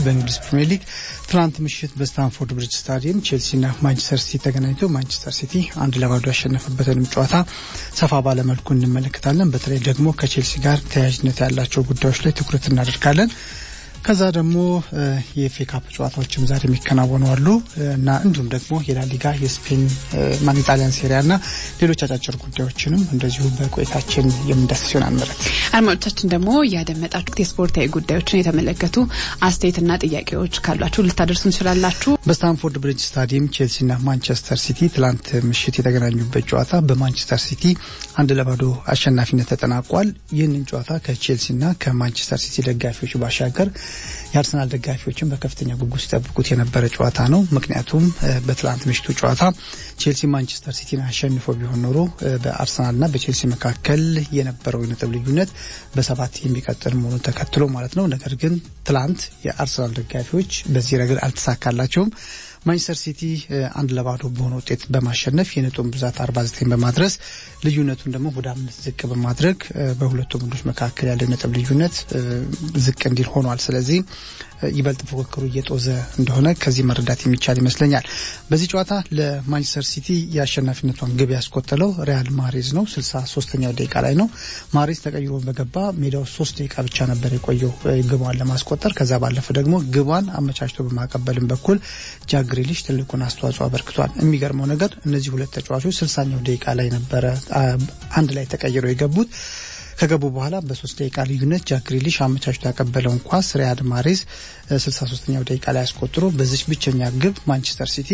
በእንግሊዝ ፕሪምየር ሊግ ትናንት ምሽት በስታንፎርድ ብሪጅ ስታዲየም ቼልሲና ማንቸስተር ሲቲ ተገናኝተው ማንቸስተር ሲቲ አንድ ለባዶ ያሸነፈበትንም ጨዋታ ሰፋ ባለመልኩ እንመለከታለን። በተለይ ደግሞ ከቼልሲ ጋር ተያያዥነት ያላቸው ጉዳዮች ላይ ትኩረት እናደርጋለን። ከዛ ደግሞ የኤፍኤ ካፕ ጨዋታዎችም ዛሬ የሚከናወኑ አሉ እና እንዲሁም ደግሞ የላሊጋ የስፔን ማን ኢጣሊያን ሴሪያ እና ሌሎች አጫጭር ጉዳዮችንም እንደዚሁ በቆይታችን የምንዳስስ ይሆናል። ምረት አድማጮቻችን ደግሞ ያደመጣችሁት የስፖርታዊ ጉዳዮችን የተመለከቱ አስተያየትና ጥያቄዎች ካሏችሁ ልታደርሱ እንችላላችሁ። በስታንፎርድ ብሪጅ ስታዲየም ቼልሲና ማንቸስተር ሲቲ ትላንት ምሽት የተገናኙበት ጨዋታ በማንቸስተር ሲቲ አንድ ለባዶ አሸናፊነት ተጠናቋል። ይህንን ጨዋታ ከቼልሲና ከማንቸስተር ሲቲ ደጋፊዎች ባሻገር የአርሰናል ደጋፊዎችን በከፍተኛ ጉጉት ሲጠብቁት የነበረ ጨዋታ ነው። ምክንያቱም በትላንት ምሽቱ ጨዋታ ቼልሲ ማንቸስተር ሲቲን አሸንፎ ቢሆን ኖሮ በአርሰናልና በቼልሲ መካከል የነበረው የነጥብ ልዩነት በሰባት የሚቀጥል መሆኑን ተከትሎ ማለት ነው። ነገር ግን ትላንት የአርሰናል ደጋፊዎች በዚህ ረገድ አልተሳካላቸውም። ማንቸስተር ሲቲ አንድ ለባዶ በሆነ ውጤት በማሸነፍ የነጥቡን ብዛት 49 በማድረስ ልዩነቱን ደግሞ ወደ አምስት ዝቅ በማድረግ በሁለቱ ቡድኖች መካከል ያለው ነጥብ ልዩነት ዝቅ እንዲል ሆኗል። ስለዚህ ይበልጥ ፉክክሩ እየጦዘ እንደሆነ ከዚህ መረዳት የሚቻል ይመስለኛል። በዚህ ጨዋታ ለማንቸስተር ሲቲ የአሸናፊነቷን ግብ ያስቆጠለው ሪያል ማሬዝ ነው። ስልሳ ሶስተኛው ደቂቃ ላይ ነው። ማሬዝ ተቀይሮ በገባ ሜዳው ሶስት ደቂቃ ብቻ ነበር የቆየው ግቧን ለማስቆጠር። ከዛ ባለፈ ደግሞ ግቧን አመቻችቶ በማቀበልም በኩል ጃክ ግሪሊሽ ትልቁን አስተዋጽኦ አበርክቷል። የሚገርመው ነገር እነዚህ ሁለት ተጫዋቾች ስልሳኛው ደቂቃ ላይ ነበረ አንድ ላይ ተቀይረው የገቡት። ከገቡ በኋላ በሶስት ደቂቃ ልዩነት ጃክ ግሪሊሽ አመቻችቶ ያቀበለውን ኳስ ሪያድ ማሬዝ 63ኛው ደቂቃ ላይ አስቆጥሮ በዚች ብቸኛ ግብ ማንቸስተር ሲቲ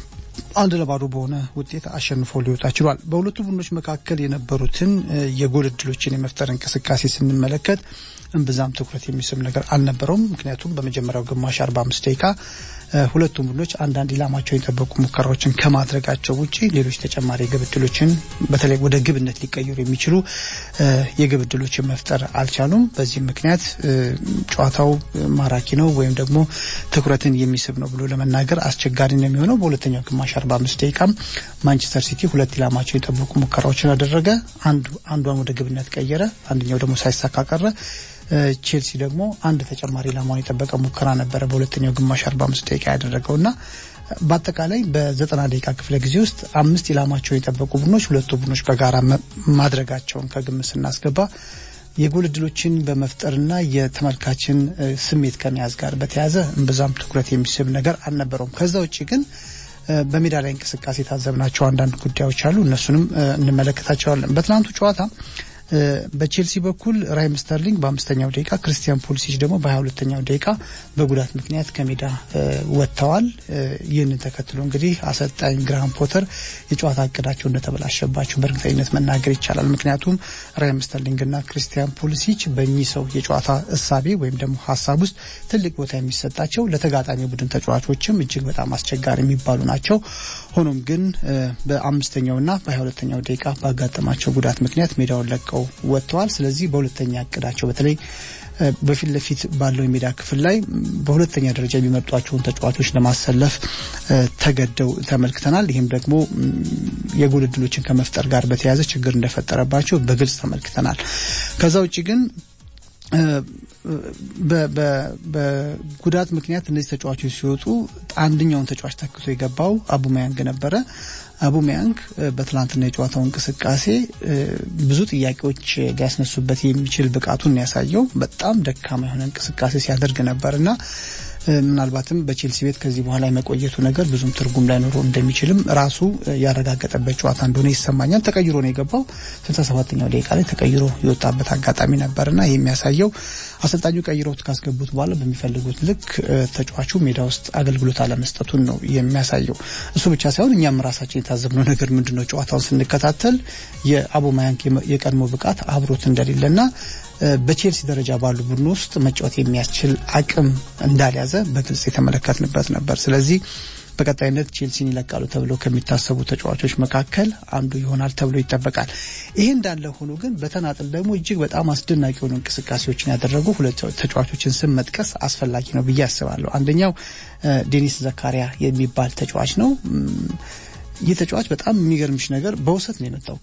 አንድ ለባዶ በሆነ ውጤት አሸንፎ ሊወጣ ችሏል። በሁለቱ ቡድኖች መካከል የነበሩትን የጎል እድሎችን የመፍጠር እንቅስቃሴ ስንመለከት እምብዛም ትኩረት የሚስብ ነገር አልነበረውም። ምክንያቱም በመጀመሪያው ግማሽ 45 ደቂቃ ሁለቱም ቡድኖች አንዳንድ ኢላማቸውን የጠበቁ ሙከራዎችን ከማድረጋቸው ውጪ ሌሎች ተጨማሪ የግብ እድሎችን በተለይ ወደ ግብነት ሊቀየሩ የሚችሉ የግብ እድሎችን መፍጠር አልቻሉም። በዚህም ምክንያት ጨዋታው ማራኪ ነው ወይም ደግሞ ትኩረትን የሚስብ ነው ብሎ ለመናገር አስቸጋሪ ነው የሚሆነው። በሁለተኛው ግማሽ 45 ደቂቃም ማንቸስተር ሲቲ ሁለት ኢላማቸውን የጠበቁ ሙከራዎችን አደረገ። አንዷን ወደ ግብነት ቀየረ፣ አንደኛው ደግሞ ሳይሳካ ቀረ። ቼልሲ ደግሞ አንድ ተጨማሪ ኢላማውን የጠበቀ ሙከራ ነበረ በሁለተኛው ግማሽ 45 ደቂቃ ያደረገው እና በአጠቃላይ በዘጠና ደቂቃ ክፍለ ጊዜ ውስጥ አምስት ኢላማቸውን የጠበቁ ቡድኖች ሁለቱ ቡድኖች በጋራ ማድረጋቸውን ከግምት ስናስገባ የጎል እድሎችን በመፍጠርና የተመልካችን ስሜት ከመያዝ ጋር በተያያዘ እምብዛም ትኩረት የሚስብ ነገር አልነበረውም። ከዛ ውጭ ግን በሜዳ ላይ እንቅስቃሴ የታዘብናቸው አንዳንድ ጉዳዮች አሉ። እነሱንም እንመለከታቸዋለን። በትናንቱ ጨዋታ በቼልሲ በኩል ራሂም ስተርሊንግ በአምስተኛው ደቂቃ ክርስቲያን ፑሊሲች ደግሞ በሀያ ሁለተኛው ደቂቃ በጉዳት ምክንያት ከሜዳ ወጥተዋል። ይህንን ተከትሎ እንግዲህ አሰልጣኝ ግራሃም ፖተር የጨዋታ እቅዳቸው እንደተበላሸባቸው በእርግጠኝነት መናገር ይቻላል። ምክንያቱም ራሂም ስተርሊንግና ክርስቲያን ፑሊሲች በእኚህ ሰው የጨዋታ እሳቤ ወይም ደግሞ ሀሳብ ውስጥ ትልቅ ቦታ የሚሰጣቸው ለተጋጣሚ ቡድን ተጫዋቾችም እጅግ በጣም አስቸጋሪ የሚባሉ ናቸው። ሆኖም ግን በአምስተኛውና በሀያ ሁለተኛው ደቂቃ ባጋጠማቸው ጉዳት ምክንያት ሜዳውን ለቀው ወጥተዋል። ስለዚህ በሁለተኛ እቅዳቸው በተለይ በፊት ለፊት ባለው የሜዳ ክፍል ላይ በሁለተኛ ደረጃ የሚመርጧቸውን ተጫዋቾች ለማሰለፍ ተገደው ተመልክተናል። ይህም ደግሞ የጎል እድሎችን ከመፍጠር ጋር በተያያዘ ችግር እንደፈጠረባቸው በግልጽ ተመልክተናል። ከዛ ውጭ ግን በጉዳት ምክንያት እነዚህ ተጫዋቾች ሲወጡ አንደኛውን ተጫዋች ተክቶ የገባው አቡማያንግ ነበረ። አቡማያንግ በትላንትና የጨዋታው እንቅስቃሴ ብዙ ጥያቄዎች ሊያስነሱበት የሚችል ብቃቱን ያሳየው በጣም ደካማ የሆነ እንቅስቃሴ ሲያደርግ ነበርና ምናልባትም በቼልሲ ቤት ከዚህ በኋላ የመቆየቱ ነገር ብዙም ትርጉም ላይኖረው እንደሚችልም ራሱ ያረጋገጠበት ጨዋታ እንደሆነ ይሰማኛል። ተቀይሮ ነው የገባው። ስልሳ ሰባተኛው ደቂቃ ላይ ተቀይሮ የወጣበት አጋጣሚ ነበርና ይህ የሚያሳየው አሰልጣኙ ቀይረውት ካስገቡት በኋላ በሚፈልጉት ልክ ተጫዋቹ ሜዳ ውስጥ አገልግሎት አለመስጠቱን ነው የሚያሳየው። እሱ ብቻ ሳይሆን እኛም ራሳችን የታዘብነው ነገር ምንድን ነው ጨዋታውን ስንከታተል የአቦማያንክ የቀድሞ ብቃት አብሮት እንደሌለና በቼልሲ ደረጃ ባሉ ቡድን ውስጥ መጫወት የሚያስችል አቅም እንዳልያዘ በግልጽ የተመለከትንበት ነበር። ስለዚህ በቀጣይነት ቼልሲን ይለቃሉ ተብለው ከሚታሰቡ ተጫዋቾች መካከል አንዱ ይሆናል ተብሎ ይጠበቃል። ይሄ እንዳለ ሆኖ ግን በተናጥል ደግሞ እጅግ በጣም አስደናቂ የሆኑ እንቅስቃሴዎችን ያደረጉ ሁለት ተጫዋቾችን ስም መጥቀስ አስፈላጊ ነው ብዬ አስባለሁ። አንደኛው ዴኒስ ዘካሪያ የሚባል ተጫዋች ነው። ይህ ተጫዋች በጣም የሚገርምሽ ነገር በውሰት ነው የመጣው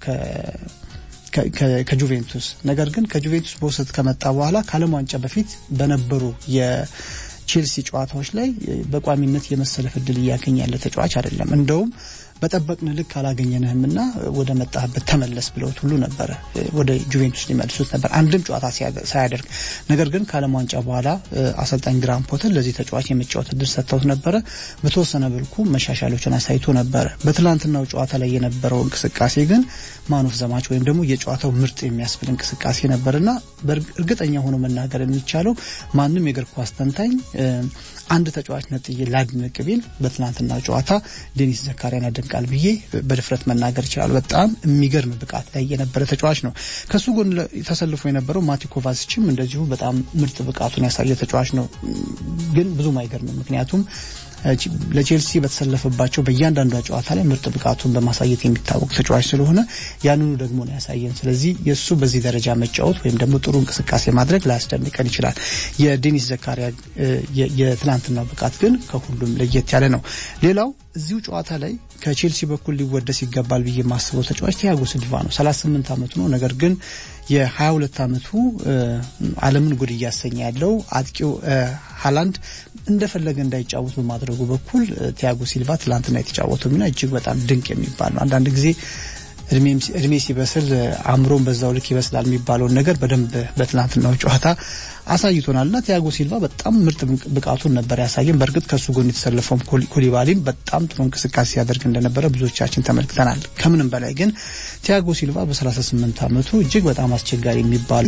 ከጁቬንቱስ ነገር ግን ከጁቬንቱስ በውሰት ከመጣ በኋላ ከዓለም ዋንጫ በፊት በነበሩ ቼልሲ ጨዋታዎች ላይ በቋሚነት የመሰለፍ እድል እያገኘ ያለ ተጫዋች አይደለም። እንደውም በጠበቅን ልክ አላገኘንህምና ወደ መጣህበት ተመለስ ብለውት ሁሉ ነበረ ወደ ጁቬንቱስ ሊመልሱት ነበር አንድም ጨዋታ ሳያደርግ። ነገር ግን ከዓለም ዋንጫ በኋላ አሰልጣኝ ግራም ፖተር ለዚህ ተጫዋች የመጫወት እድል ሰጥተውት ነበረ። በተወሰነ መልኩ መሻሻሎችን አሳይቶ ነበረ። በትላንትናው ጨዋታ ላይ የነበረው እንቅስቃሴ ግን ማኖፍ ዘማች ወይም ደግሞ የጨዋታው ምርጥ የሚያስብል እንቅስቃሴ ነበርና እርግጠኛ ሆኖ መናገር የሚቻለው ማንም የእግር ኳስ ተንታኝ አንድ ተጫዋች ነጥዬ ላድንቅ ቢል በትናንትናው ጨዋታ ዴኒስ ዘካሪያን ያደንቃል ብዬ በድፍረት መናገር ይችላል። በጣም የሚገርም ብቃት ላይ የነበረ ተጫዋች ነው። ከሱ ጎን ተሰልፎ የነበረው ማቲ ኮቫሲችም እንደዚሁ በጣም ምርጥ ብቃቱን ያሳየ ተጫዋች ነው። ግን ብዙም አይገርምም ምክንያቱም ለቼልሲ በተሰለፈባቸው በእያንዳንዷ ጨዋታ ላይ ምርጥ ብቃቱን በማሳየት የሚታወቅ ተጫዋች ስለሆነ ያንኑ ደግሞ ነው ያሳየን። ስለዚህ የእሱ በዚህ ደረጃ መጫወት ወይም ደግሞ ጥሩ እንቅስቃሴ ማድረግ ላያስደንቀን ይችላል። የዴኒስ ዘካሪያ የትናንትናው ብቃት ግን ከሁሉም ለየት ያለ ነው። ሌላው እዚሁ ጨዋታ ላይ ከቼልሲ በኩል ሊወደስ ይገባል ብዬ የማስበው ተጫዋች ቲያጎ ሲልቫ ነው። 38 ዓመቱ ነው። ነገር ግን የ22 ዓመቱ ዓለምን ጉድ እያሰኘ ያለው አጥቂው ሀላንድ እንደፈለገ እንዳይጫወት በማድረጉ በኩል ቲያጎ ሲልቫ ትላንትና የተጫወተው ሚና እጅግ በጣም ድንቅ የሚባል ነው። አንዳንድ ጊዜ እድሜ ሲበስል አእምሮን በዛው ልክ ይበስላል የሚባለውን ነገር በደንብ በትናንትናው ጨዋታ አሳይቶናል እና ቲያጎ ሲልቫ በጣም ምርጥ ብቃቱን ነበር ያሳየን። በእርግጥ ከሱ ጎን የተሰለፈውም ኩሊባሊም በጣም ጥሩ እንቅስቃሴ ሲያደርግ እንደነበረ ብዙዎቻችን ተመልክተናል። ከምንም በላይ ግን ቲያጎ ሲልቫ በ38 ዓመቱ እጅግ በጣም አስቸጋሪ የሚባል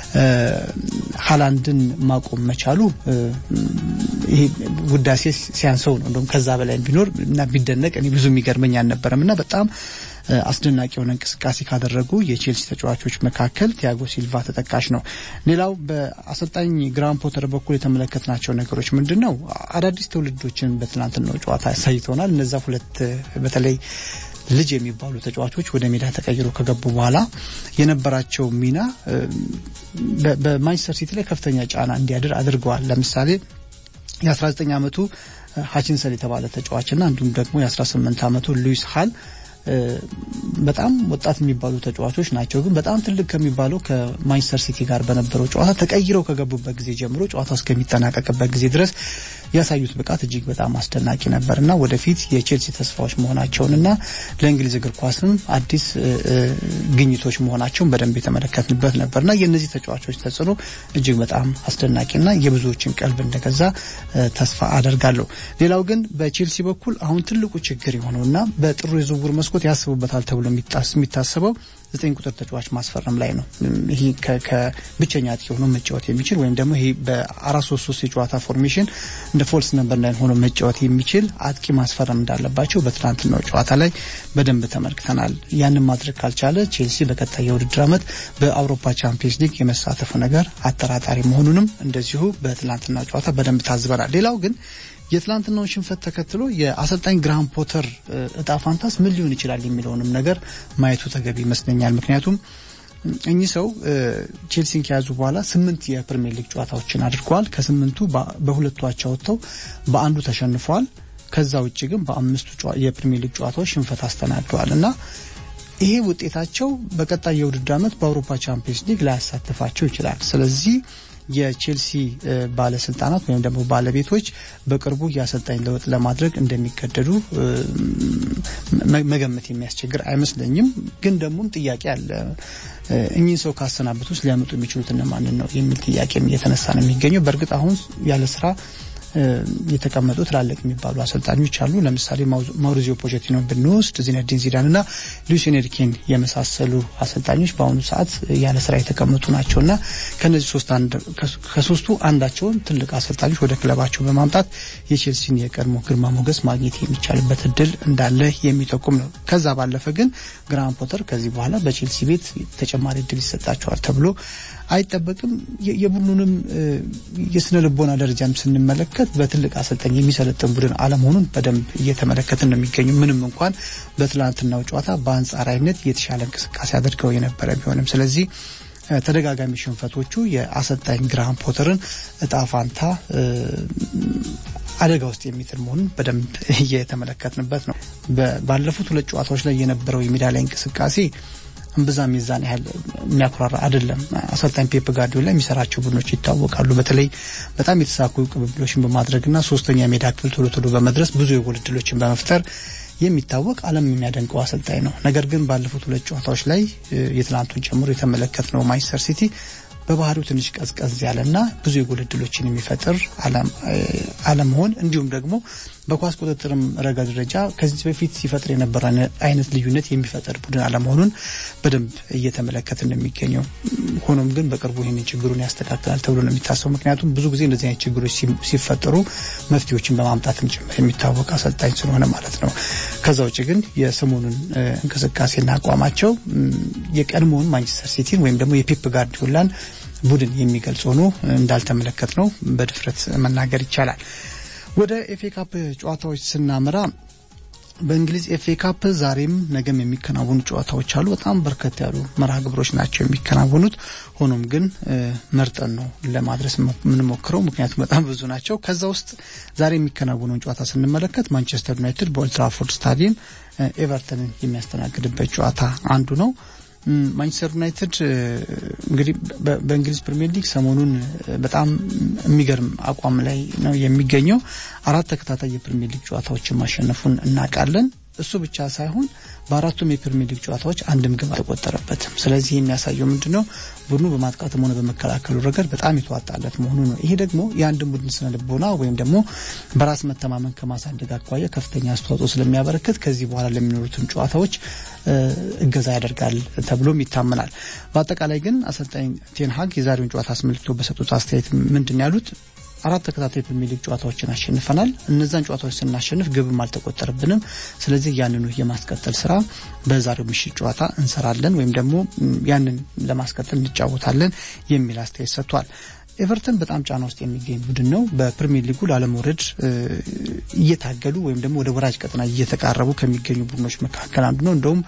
ሀላንድን ማቆም መቻሉ ይሄ ውዳሴ ሲያንሰው ነው። እንደውም ከዛ በላይ ቢኖር እና ቢደነቅ እኔ ብዙ የሚገርመኝ አልነበረም እና በጣም አስደናቂ የሆነ እንቅስቃሴ ካደረጉ የቼልሲ ተጫዋቾች መካከል ቲያጎ ሲልቫ ተጠቃሽ ነው። ሌላው በአሰልጣኝ ግራም ፖተር በኩል የተመለከትናቸው ነገሮች ምንድን ነው? አዳዲስ ትውልዶችን በትናንትናው ጨዋታ አሳይተውናል። እነዛ ሁለት በተለይ ልጅ የሚባሉ ተጫዋቾች ወደ ሜዳ ተቀይሮ ከገቡ በኋላ የነበራቸው ሚና በማንቸስተር ሲቲ ላይ ከፍተኛ ጫና እንዲያድር አድርገዋል። ለምሳሌ የ19 ዓመቱ ሀቺንሰን የተባለ ተጫዋችና እንዲሁም ደግሞ የ18 ዓመቱ ሉዊስ ሃል በጣም ወጣት የሚባሉ ተጫዋቾች ናቸው። ግን በጣም ትልቅ ከሚባለው ከማንቸስተር ሲቲ ጋር በነበረው ጨዋታ ተቀይረው ከገቡበት ጊዜ ጀምሮ ጨዋታው እስከሚጠናቀቅበት ጊዜ ድረስ ያሳዩት ብቃት እጅግ በጣም አስደናቂ ነበር እና ወደፊት የቼልሲ ተስፋዎች መሆናቸውንና ለእንግሊዝ እግር ኳስም አዲስ ግኝቶች መሆናቸውን በደንብ የተመለከትንበት ነበርና የእነዚህ ተጫዋቾች ተጽዕኖ እጅግ በጣም አስደናቂና የብዙዎችን ቀልብ እንደገዛ ተስፋ አደርጋለሁ። ሌላው ግን በቼልሲ በኩል አሁን ትልቁ ችግር የሆነውና በጥሩ የዝውውር መስኮት ያስቡበታል ተብሎ የሚታሰበው ዘጠኝ ቁጥር ተጫዋች ማስፈረም ላይ ነው። ይሄ ከብቸኛ አጥቂ ሆኖ መጫወት የሚችል ወይም ደግሞ ይሄ በአራት ሶስት ሶስት የጨዋታ ፎርሜሽን እንደ ፎልስ ነምበር ናይን ሆኖ መጫወት የሚችል አጥቂ ማስፈረም እንዳለባቸው በትናንትናው ጨዋታ ላይ በደንብ ተመልክተናል። ያንን ማድረግ ካልቻለ ቼልሲ በቀጣይ የውድድር ዓመት በአውሮፓ ቻምፒየንስ ሊግ የመሳተፉ ነገር አጠራጣሪ መሆኑንም እንደዚሁ በትናንትናው ጨዋታ በደንብ ታዝበናል። ሌላው ግን የትላንትናውን ሽንፈት ተከትሎ የአሰልጣኝ ግራሃም ፖተር እጣ ፋንታስ ምን ሊሆን ይችላል የሚለውንም ነገር ማየቱ ተገቢ ይመስለኛል። ምክንያቱም እኚህ ሰው ቼልሲን ከያዙ በኋላ ስምንት የፕሪሚየር ሊግ ጨዋታዎችን አድርገዋል። ከስምንቱ በሁለቱ አቻ ወጥተው በአንዱ ተሸንፈዋል። ከዛ ውጭ ግን በአምስቱ የፕሪሚየር ሊግ ጨዋታዎች ሽንፈት አስተናግደዋል እና ይሄ ውጤታቸው በቀጣይ የውድድር ዓመት በአውሮፓ ቻምፒየንስ ሊግ ላያሳትፋቸው ይችላል። ስለዚህ የቼልሲ ባለስልጣናት ወይም ደግሞ ባለቤቶች በቅርቡ የአሰልጣኝ ለውጥ ለማድረግ እንደሚገደዱ መገመት የሚያስቸግር አይመስለኝም። ግን ደግሞም ጥያቄ አለ። እኚህን ሰው ካሰናበቱስ ሊያመጡ የሚችሉት እነማንን ነው የሚል ጥያቄም እየተነሳ ነው የሚገኘው። በእርግጥ አሁን ያለ ስራ የተቀመጡ ትላልቅ የሚባሉ አሰልጣኞች አሉ። ለምሳሌ ማውሪዚዮ ፖቼቲኖ ብንወስድ ዚነዲን ዚዳን እና ሉዊስ ኤንሪኬን የመሳሰሉ አሰልጣኞች በአሁኑ ሰዓት ያለ ስራ የተቀመጡ ናቸውና ከነዚህ ከሶስቱ አንዳቸውን ትልቅ አሰልጣኞች ወደ ክለባቸው በማምጣት የቼልሲን የቀድሞ ግርማ ሞገስ ማግኘት የሚቻልበት እድል እንዳለ የሚጠቁም ነው። ከዛ ባለፈ ግን ግራሃም ፖተር ከዚህ በኋላ በቼልሲ ቤት ተጨማሪ እድል ይሰጣቸዋል ተብሎ አይጠበቅም። የቡድኑንም የስነ ልቦና ደረጃም ስንመለከት በትልቅ አሰልጣኝ የሚሰለጥን ቡድን አለመሆኑን በደንብ እየተመለከትን ነው የሚገኙ። ምንም እንኳን በትላንትናው ጨዋታ በአንጻራዊነት የተሻለ እንቅስቃሴ አድርገው የነበረ ቢሆንም ስለዚህ ተደጋጋሚ ሽንፈቶቹ የአሰልጣኝ ግራሃም ፖተርን እጣ ፋንታ አደጋ ውስጥ የሚጥል መሆኑን በደንብ እየተመለከትንበት ነው። ባለፉት ሁለት ጨዋታዎች ላይ የነበረው የሜዳ ላይ እንቅስቃሴ እምብዛም የዛን ያህል የሚያኩራራ አይደለም። አሰልጣኝ ፔፕ ጋርዲዮላ የሚሰራቸው ቡድኖች ይታወቃሉ። በተለይ በጣም የተሳኩ ቅብብሎችን በማድረግና ሶስተኛ ሜዳ ክፍል ቶሎ ቶሎ በመድረስ ብዙ የጎል እድሎችን በመፍጠር የሚታወቅ ዓለም የሚያደንቀው አሰልጣኝ ነው። ነገር ግን ባለፉት ሁለት ጨዋታዎች ላይ የትናንቱን ጨምሮ የተመለከትነው ማንቸስተር ሲቲ በባህሪው ትንሽ ቀዝቀዝ ያለና ብዙ የጎል እድሎችን የሚፈጥር አለመሆን እንዲሁም ደግሞ በኳስ ቁጥጥርም ረገድ ደረጃ ከዚህ በፊት ሲፈጥር የነበረ አይነት ልዩነት የሚፈጥር ቡድን አለመሆኑን በደንብ እየተመለከትን ነው የሚገኘው። ሆኖም ግን በቅርቡ ይህንን ችግሩን ያስተካክላል ተብሎ ነው የሚታሰበው። ምክንያቱም ብዙ ጊዜ እንደዚህ አይነት ችግሮች ሲፈጠሩ መፍትሄዎችን በማምጣትም ጭምር የሚታወቅ አሰልጣኝ ስለሆነ ማለት ነው። ከዛ ውጭ ግን የሰሞኑን እንቅስቃሴና አቋማቸው የቀድሞውን ማንቸስተር ሲቲን ወይም ደግሞ የፔፕ ጋርዲዮላን ቡድን የሚገልጽ ሆኖ እንዳልተመለከት ነው በድፍረት መናገር ይቻላል። ወደ ኤፍኤ ካፕ ጨዋታዎች ስናመራ በእንግሊዝ ኤፍኤ ካፕ ዛሬም ነገም የሚከናወኑ ጨዋታዎች አሉ። በጣም በርከት ያሉ መርሃ ግብሮች ናቸው የሚከናወኑት። ሆኖም ግን መርጠን ነው ለማድረስ የምንሞክረው፣ ምክንያቱም በጣም ብዙ ናቸው። ከዛ ውስጥ ዛሬ የሚከናወነውን ጨዋታ ስንመለከት ማንቸስተር ዩናይትድ በኦልትራፎርድ ስታዲየም ኤቨርተንን የሚያስተናግድበት ጨዋታ አንዱ ነው። ማንቸስተር ዩናይትድ እንግዲህ በእንግሊዝ ፕሪምየር ሊግ ሰሞኑን በጣም የሚገርም አቋም ላይ ነው የሚገኘው። አራት ተከታታይ የፕሪምየር ሊግ ጨዋታዎችን ማሸነፉን እናውቃለን። እሱ ብቻ ሳይሆን በአራቱም የፕሪሚየር ሊግ ጨዋታዎች አንድም ግብ አልተቆጠረበትም። ስለዚህ የሚያሳየው ምንድነው ቡድኑ በማጥቃትም ሆነ በመከላከሉ ረገድ በጣም የተዋጣለት መሆኑ ነው። ይሄ ደግሞ የአንድን ቡድን ስነ ልቦና ወይም ደግሞ በራስ መተማመን ከማሳደግ አኳያ ከፍተኛ አስተዋጽኦ ስለሚያበረክት ከዚህ በኋላ ለሚኖሩትን ጨዋታዎች እገዛ ያደርጋል ተብሎም ይታመናል። በአጠቃላይ ግን አሰልጣኝ ቴንሃግ የዛሬውን ጨዋታ አስመልክቶ በሰጡት አስተያየት ምንድን ያሉት አራት ተከታታይ ፕሪሚየር ሊግ ጨዋታዎችን አሸንፈናል። እነዛን ጨዋታዎች ስናሸንፍ ግብም አልተቆጠረብንም። ስለዚህ ያንኑ የማስቀጠል ስራ በዛሬው ምሽት ጨዋታ እንሰራለን ወይም ደግሞ ያንን ለማስቀጠል እንጫወታለን የሚል አስተያየት ሰጥቷል። ኤቨርተን በጣም ጫና ውስጥ የሚገኝ ቡድን ነው። በፕሪሚየር ሊጉ ላለመውረድ እየታገሉ ወይም ደግሞ ወደ ወራጅ ቀጠና እየተቃረቡ ከሚገኙ ቡድኖች መካከል አንዱ ነው። እንደውም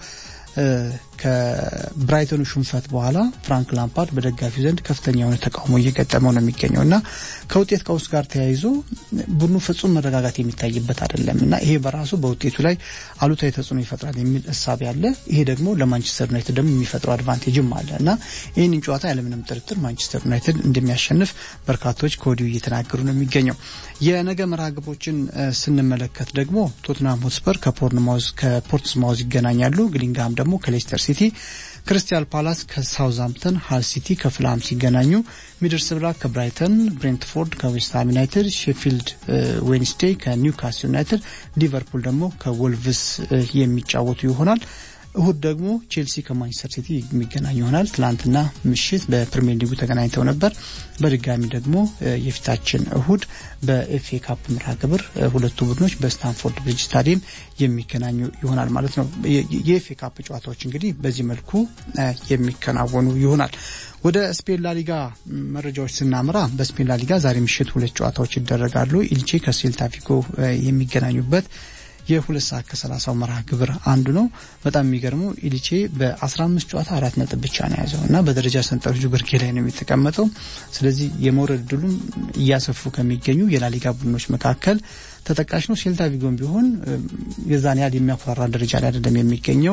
ከብራይተኑ ሽንፈት በኋላ ፍራንክ ላምፓርድ በደጋፊው ዘንድ ከፍተኛ የሆነ ተቃውሞ እየገጠመው ነው የሚገኘው እና ከውጤት ቀውስ ጋር ተያይዞ ቡድኑ ፍጹም መረጋጋት የሚታይበት አይደለም እና ይሄ በራሱ በውጤቱ ላይ አሉታዊ ተጽዕኖ ይፈጥራል የሚል እሳቤ አለ። ይሄ ደግሞ ለማንቸስተር ዩናይትድ ደግሞ የሚፈጥረው አድቫንቴጅም አለ እና ይህንን ጨዋታ ያለምንም ጥርጥር ማንቸስተር ዩናይትድ እንደሚያሸንፍ በርካቶች ከወዲሁ እየተናገሩ ነው የሚገኘው። የነገ መርሃ ግብሮችን ስንመለከት ደግሞ ቶትናም ሆትስፐር ከፖርትስማውዝ ይገናኛሉ። ግሊንግሃም ደግሞ ከሌስተር ሲቲ፣ ክሪስታል ፓላስ ከሳውዝሃምፕተን፣ ሃል ሲቲ ከፍላም ሲገናኙ፣ ሚድልስብራ ከብራይተን፣ ብሬንትፎርድ ከዌስትሃም ዩናይትድ፣ ሼፊልድ ዌንስዴይ ከኒውካስል ዩናይትድ፣ ሊቨርፑል ደግሞ ከወልቭስ የሚጫወቱ ይሆናል። እሁድ ደግሞ ቼልሲ ከማንቸስተር ሲቲ የሚገናኝ ይሆናል። ትላንትና ምሽት በፕሪሚየር ሊጉ ተገናኝተው ነበር። በድጋሚ ደግሞ የፊታችን እሁድ በኤፍኤ ካፕ መርሃ ግብር ሁለቱ ቡድኖች በስታንፎርድ ብሪጅ ስታዲየም የሚገናኙ ይሆናል ማለት ነው። የኤፍኤ ካፕ ጨዋታዎች እንግዲህ በዚህ መልኩ የሚከናወኑ ይሆናል። ወደ ስፔን ላሊጋ መረጃዎች ስናምራ በስፔን ላሊጋ ዛሬ ምሽት ሁለት ጨዋታዎች ይደረጋሉ። ኢልቼ ከሴልታ ቪጎ የሚገናኙበት የሁለት ሰዓት ከሰላሳው መርሃ ግብር አንዱ ነው። በጣም የሚገርመው ኢሊቼ በ15 ጨዋታ አራት ነጥብ ብቻ ነው የያዘው እና በደረጃ ሰንጠረዡ ግርጌ ላይ ነው የተቀመጠው። ስለዚህ የመውረድ ድሉም እያሰፉ ከሚገኙ የላሊጋ ቡድኖች መካከል ተጠቃሽ ነው። ሴልታ ቪጎን ቢሆን የዛን ያህል የሚያኮራራ ደረጃ ላይ አይደለም የሚገኘው።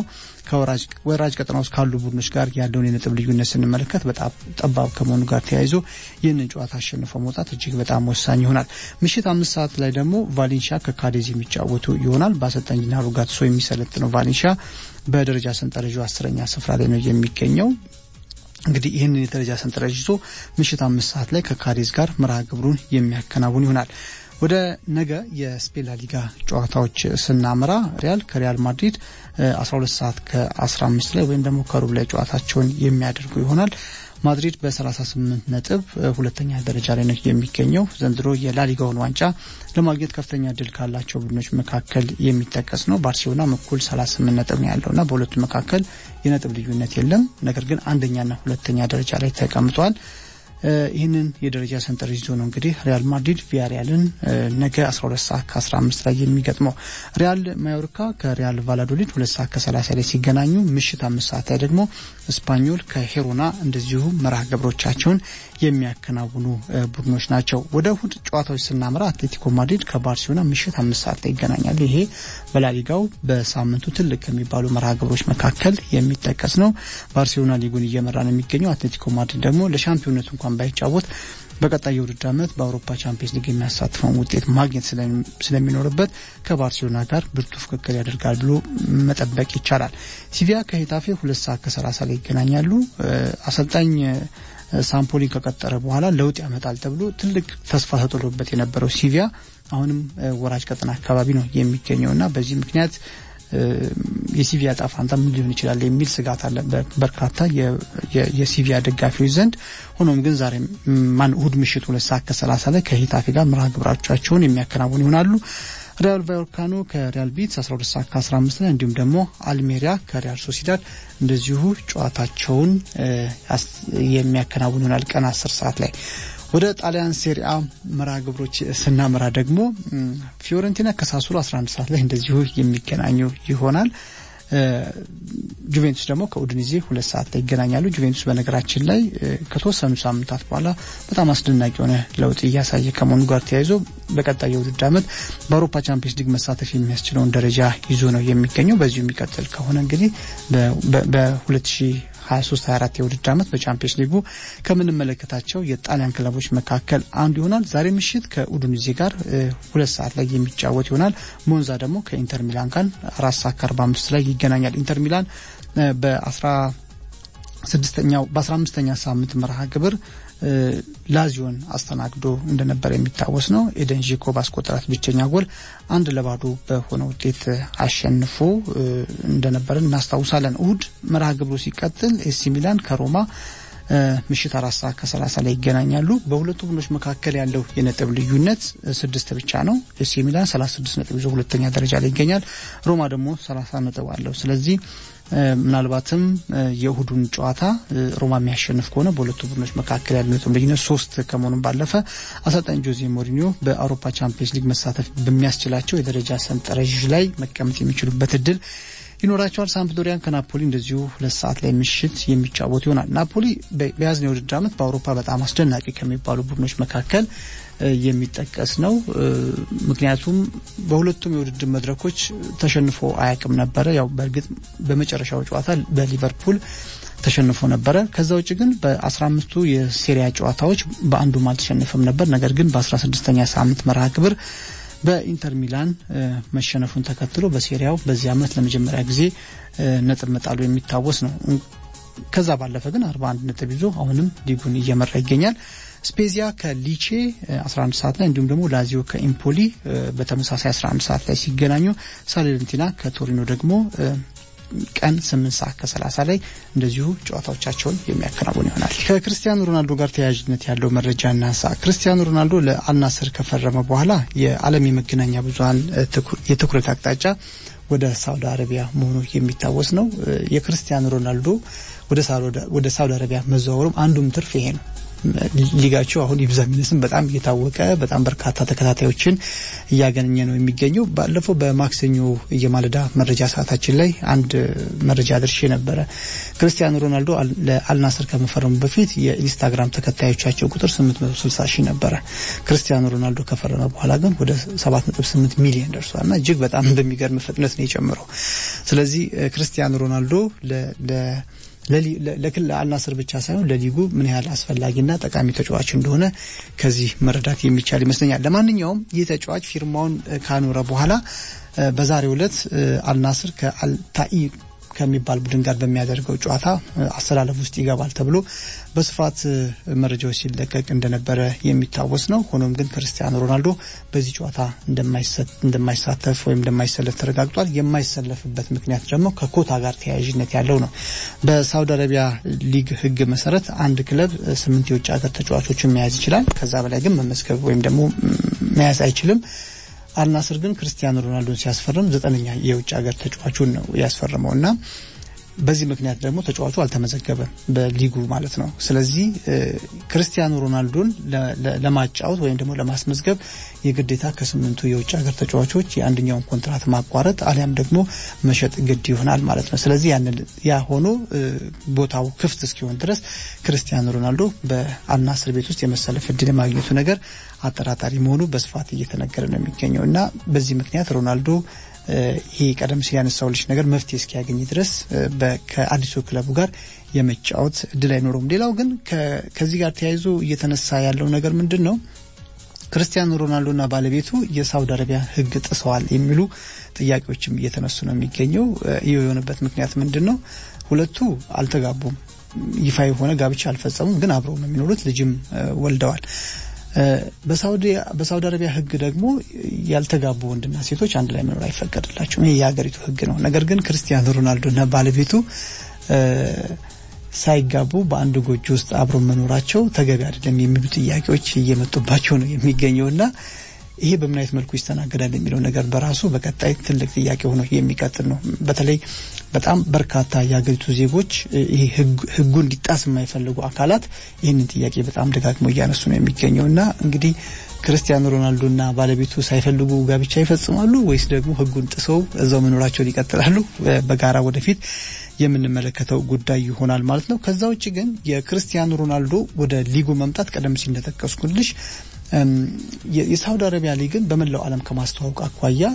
ከወራጅ ቀጠና ውስጥ ካሉ ቡድኖች ጋር ያለውን የነጥብ ልዩነት ስንመለከት በጣም ጠባብ ከመሆኑ ጋር ተያይዞ ይህንን ጨዋታ አሸንፎ መውጣት እጅግ በጣም ወሳኝ ይሆናል። ምሽት አምስት ሰዓት ላይ ደግሞ ቫሌንሺያ ከካዴዝ የሚጫወቱ ይሆናል። በአሰልጣኝ ጂናሮ ጋትሶ የሚሰለጥነው ቫሌንሺያ በደረጃ ሰንጠረዡ አስረኛ ስፍራ ላይ ነው የሚገኘው። እንግዲህ ይህንን የደረጃ ሰንጠረዥ ይዞ ምሽት አምስት ሰዓት ላይ ከካዴዝ ጋር መርሃ ግብሩን የሚያከናውን ይሆናል። ወደ ነገ የስፔን ላሊጋ ጨዋታዎች ስናመራ ሪያል ከሪያል ማድሪድ 12 ሰዓት ከ15 ላይ ወይም ደግሞ ከሩብ ላይ ጨዋታቸውን የሚያደርጉ ይሆናል። ማድሪድ በ38 ነጥብ ሁለተኛ ደረጃ ላይ ነው የሚገኘው። ዘንድሮ የላሊጋውን ዋንጫ ለማግኘት ከፍተኛ ድል ካላቸው ቡድኖች መካከል የሚጠቀስ ነው። ባርሴሎና እኩል 38 ነጥብ ነው ያለውና በሁለቱ መካከል የነጥብ ልዩነት የለም። ነገር ግን አንደኛና ሁለተኛ ደረጃ ላይ ተቀምጧል። ይህንን የደረጃ ሰንጠረዥ ይዞ ነው እንግዲህ ሪያል ማድሪድ ቪያሪያልን ነገ 12 ሰዓት ከ15 ላይ የሚገጥመው። ሪያል ማዮርካ ከሪያል ቫላዶሊድ 2 ሰዓት ከ30 ላይ ሲገናኙ ምሽት አምስት ሰዓት ላይ ደግሞ ስፓኞል ከሄሮና እንደዚሁ መርሃ ግብሮቻቸውን የሚያከናውኑ ቡድኖች ናቸው። ወደ እሁድ ጨዋታዎች ስናመራ አትሌቲኮ ማድሪድ ከባርሴሎና ምሽት አምስት ሰዓት ላይ ይገናኛሉ። ይሄ በላሊጋው በሳምንቱ ትልቅ ከሚባሉ መርሃ ግብሮች መካከል የሚጠቀስ ነው። ባርሴሎና ሊጉን እየመራ ነው የሚገኘው። አትሌቲኮ ማድሪድ ደግሞ ለሻምፒዮነቱ እንኳን ባይጫወት በቀጣይ የውድድር ዓመት በአውሮፓ ቻምፒየንስ ሊግ የሚያሳትፈውን ውጤት ማግኘት ስለሚኖርበት ከባርሴሎና ጋር ብርቱ ፍክክር ያደርጋል ብሎ መጠበቅ ይቻላል። ሲቪያ ከሄታፌ ሁለት ሰዓት ከሰላሳ ላይ ይገናኛሉ። አሰልጣኝ ሳምፖሊን ከቀጠረ በኋላ ለውጥ ያመጣል ተብሎ ትልቅ ተስፋ ተጥሎበት የነበረው ሲቪያ አሁንም ወራጅ ቀጠና አካባቢ ነው የሚገኘውና በዚህ ምክንያት የሲቪያ ዕጣ ፈንታ ምን ሊሆን ይችላል የሚል ስጋት አለ በርካታ የሲቪያ ደጋፊዎች ዘንድ። ሆኖም ግን ዛሬ ማን እሁድ ምሽት ሁለት ሰዓት ከሰላሳ ላይ ከሂታፌ ጋር መርሃ ግብራቸውን የሚያከናውኑ ይሆናሉ። ሪያል ቫዮርካኖ ከሪያል ቢትስ 12 ሰዓት ከ15 ላይ እንዲሁም ደግሞ አልሜሪያ ከሪያል ሶሲዳድ እንደዚሁ ጨዋታቸውን የሚያከናውኑ ይሆናል ቀን 10 ሰዓት ላይ። ወደ ጣሊያን ሴሪአ መርሃ ግብሮች ስናመራ ደግሞ ፊዮረንቲና ከሳሱሎ 11 ሰዓት ላይ እንደዚሁ የሚገናኙ ይሆናል። ጁቬንቱስ ደግሞ ከኡድኒዜ ሁለት ሰዓት ላይ ይገናኛሉ። ጁቬንቱስ በነገራችን ላይ ከተወሰኑ ሳምንታት በኋላ በጣም አስደናቂ የሆነ ለውጥ እያሳየ ከመሆኑ ጋር ተያይዞ በቀጣይ የውድድር ዓመት በአውሮፓ ቻምፒየንስ ሊግ መሳተፍ የሚያስችለውን ደረጃ ይዞ ነው የሚገኘው። በዚሁ የሚቀጥል ከሆነ እንግዲህ በ2023 24 የውድድር ዓመት በቻምፒየንስ ሊጉ ከምንመለከታቸው የጣሊያን ክለቦች መካከል አንዱ ይሆናል። ዛሬ ምሽት ከኡዱኒዜ ጋር ሁለት ሰዓት ላይ የሚጫወት ይሆናል። ሞንዛ ደግሞ ከኢንተር ሚላን ጋር አራት ሰዓት ከአርባ አምስት ላይ ይገናኛል። ኢንተር ሚላን በአስራ ስድስተኛው በአስራ አምስተኛ ሳምንት መርሃ ግብር ላዚዮን አስተናግዶ እንደነበረ የሚታወስ ነው። ኤደን ዢኮ ባስቆጠራት ብቸኛ ጎል አንድ ለባዶ በሆነ ውጤት አሸንፎ እንደነበረ እናስታውሳለን። እሁድ መርሃ ግብሩ ሲቀጥል ኤሲ ሚላን ከሮማ ምሽት አራት ሰዓት ከሰላሳ ላይ ይገናኛሉ። በሁለቱ ቡድኖች መካከል ያለው የነጥብ ልዩነት ስድስት ብቻ ነው። ኤሲ ሚላን ሰላሳ ስድስት ነጥብ ይዞ ሁለተኛ ደረጃ ላይ ይገኛል። ሮማ ደግሞ ሰላሳ ነጥብ አለው። ስለዚህ ምናልባትም የእሁዱን ጨዋታ ሮማ የሚያሸንፍ ከሆነ በሁለቱ ቡድኖች መካከል ያለው ነጥብ ልዩነት ሶስት ከመሆኑም ባለፈ አሰልጣኝ ጆዜ ሞሪኒዮ በአውሮፓ ቻምፒየንስ ሊግ መሳተፍ በሚያስችላቸው የደረጃ ሰንጠረዥ ላይ መቀመጥ የሚችሉበት እድል ይኖራቸዋል። ሳምፕዶሪያን ከናፖሊ እንደዚሁ ሁለት ሰዓት ላይ ምሽት የሚጫወት ይሆናል። ናፖሊ በያዝነው የውድድር ዓመት በአውሮፓ በጣም አስደናቂ ከሚባሉ ቡድኖች መካከል የሚጠቀስ ነው። ምክንያቱም በሁለቱም የውድድር መድረኮች ተሸንፎ አያውቅም ነበረ። ያው በእርግጥ በመጨረሻው ጨዋታ በሊቨርፑል ተሸንፎ ነበረ። ከዛ ውጭ ግን በአስራ አምስቱ የሴሪያ ጨዋታዎች በአንዱም አልተሸነፈም ነበር። ነገር ግን በአስራ ስድስተኛ ሳምንት መርሃ ግብር በኢንተር ሚላን መሸነፉን ተከትሎ በሴሪያው በዚህ ዓመት ለመጀመሪያ ጊዜ ነጥብ መጣሉ የሚታወስ ነው። ከዛ ባለፈ ግን 41 ነጥብ ይዞ አሁንም ሊጉን እየመራ ይገኛል። ስፔዚያ ከሊቼ 11 ሰዓት ላይ እንዲሁም ደግሞ ላዚዮ ከኢምፖሊ በተመሳሳይ 11 ሰዓት ላይ ሲገናኙ ሳሌንቲና ከቶሪኖ ደግሞ ቀን 8 ሰዓት ከ30 ላይ እንደዚሁ ጨዋታዎቻቸውን የሚያከናውን ይሆናል። ከክርስቲያኖ ሮናልዶ ጋር ተያያዥነት ያለው መረጃ እናንሳ። ክርስቲያኖ ሮናልዶ ለአልናስር ከፈረመ በኋላ የዓለም የመገናኛ ብዙኃን የትኩረት አቅጣጫ ወደ ሳውዲ አረቢያ መሆኑ የሚታወስ ነው። የክርስቲያኖ ሮናልዶ ወደ ሳውዲ አረቢያ መዘዋወሩም አንዱም ትርፍ ይሄ ነው። ሊጋቸው አሁን ይብዛ ሚነስም በጣም እየታወቀ በጣም በርካታ ተከታታዮችን እያገኘ ነው የሚገኘው። ባለፈው በማክሰኞ የማለዳ መረጃ ሰዓታችን ላይ አንድ መረጃ አድርሼ ነበረ። ክርስቲያኖ ሮናልዶ ለአልናስር ከመፈረሙ በፊት የኢንስታግራም ተከታዮቻቸው ቁጥር 860 ሺህ ነበረ። ክርስቲያኖ ሮናልዶ ከፈረመ በኋላ ግን ወደ 7.8 ሚሊዮን ደርሷል እና እጅግ በጣም በሚገርም ፍጥነት ነው የጨምረው። ስለዚህ ክርስቲያኖ ሮናልዶ ለክል አልናስር ብቻ ሳይሆን ለሊጉ ምን ያህል አስፈላጊና ጠቃሚ ተጫዋች እንደሆነ ከዚህ መረዳት የሚቻል ይመስለኛል። ለማንኛውም ይህ ተጫዋች ፊርማውን ካኖረ በኋላ በዛሬው ዕለት አልናስር ከአልታኢ ከሚባል ቡድን ጋር በሚያደርገው ጨዋታ አሰላለፍ ውስጥ ይገባል ተብሎ በስፋት መረጃዎች ሲለቀቅ እንደነበረ የሚታወስ ነው። ሆኖም ግን ክርስቲያኖ ሮናልዶ በዚህ ጨዋታ እንደማይሳተፍ ወይም እንደማይሰለፍ ተረጋግጧል። የማይሰለፍበት ምክንያት ደግሞ ከኮታ ጋር ተያያዥነት ያለው ነው። በሳውዲ አረቢያ ሊግ ሕግ መሰረት አንድ ክለብ ስምንት የውጭ ሀገር ተጫዋቾችን መያዝ ይችላል። ከዛ በላይ ግን መመዝገብ ወይም ደግሞ መያዝ አይችልም። አልናስር ግን ክርስቲያኖ ሮናልዶን ሲያስፈርም ዘጠነኛ የውጭ ሀገር ተጫዋቹን ነው ያስፈረመው እና በዚህ ምክንያት ደግሞ ተጫዋቹ አልተመዘገበም በሊጉ ማለት ነው። ስለዚህ ክርስቲያኖ ሮናልዶን ለማጫወት ወይም ደግሞ ለማስመዝገብ የግዴታ ከስምንቱ የውጭ ሀገር ተጫዋቾች የአንደኛውን ኮንትራት ማቋረጥ አሊያም ደግሞ መሸጥ ግድ ይሆናል ማለት ነው። ስለዚህ ያ ሆኖ ቦታው ክፍት እስኪሆን ድረስ ክርስቲያኖ ሮናልዶ በአልናስር ቤት ውስጥ የመሰለፍ እድል የማግኘቱ ነገር አጠራጣሪ መሆኑ በስፋት እየተነገረ ነው የሚገኘው እና በዚህ ምክንያት ሮናልዶ ይህ ቀደም ሲል ያነሳውልሽ ነገር መፍትሄ እስኪያገኝ ድረስ ከአዲሱ ክለቡ ጋር የመጫወት እድል አይኖረውም። ሌላው ግን ከዚህ ጋር ተያይዞ እየተነሳ ያለው ነገር ምንድን ነው? ክርስቲያኖ ሮናልዶና ባለቤቱ የሳውዲ አረቢያ ሕግ ጥሰዋል የሚሉ ጥያቄዎችም እየተነሱ ነው የሚገኘው። ይህ የሆነበት ምክንያት ምንድን ነው? ሁለቱ አልተጋቡም፣ ይፋ የሆነ ጋብቻ አልፈጸሙም፣ ግን አብረው ነው የሚኖሩት፣ ልጅም ወልደዋል። በሳውዲ አረቢያ ህግ ደግሞ ያልተጋቡ ወንድና ሴቶች አንድ ላይ መኖር አይፈቀድላቸውም። ይህ የሀገሪቱ ህግ ነው። ነገር ግን ክርስቲያኖ ሮናልዶና ባለቤቱ ሳይጋቡ በአንድ ጎጆ ውስጥ አብሮ መኖራቸው ተገቢ አይደለም የሚሉ ጥያቄዎች እየመጡባቸው ነው የሚገኘውና ይሄ በምን አይነት መልኩ ይስተናገዳል የሚለው ነገር በራሱ በቀጣይ ትልቅ ጥያቄ ሆኖ የሚቀጥል ነው። በተለይ በጣም በርካታ የሀገሪቱ ዜጎች ይሄ ህጉ እንዲጣስ የማይፈልጉ አካላት ይህንን ጥያቄ በጣም ደጋግሞ እያነሱ ነው የሚገኘው እና እንግዲህ ክርስቲያኖ ሮናልዶና ባለቤቱ ሳይፈልጉ ጋብቻ ይፈጽማሉ ወይስ ደግሞ ህጉን ጥሰው እዛው መኖራቸውን ይቀጥላሉ? በጋራ ወደፊት የምንመለከተው ጉዳይ ይሆናል ማለት ነው። ከዛ ውጭ ግን የክርስቲያኖ ሮናልዶ ወደ ሊጉ መምጣት ቀደም ሲል እንደጠቀስኩልሽ የሳውዲ አረቢያ ሊግን በመላው ዓለም ከማስተዋወቅ አኳያ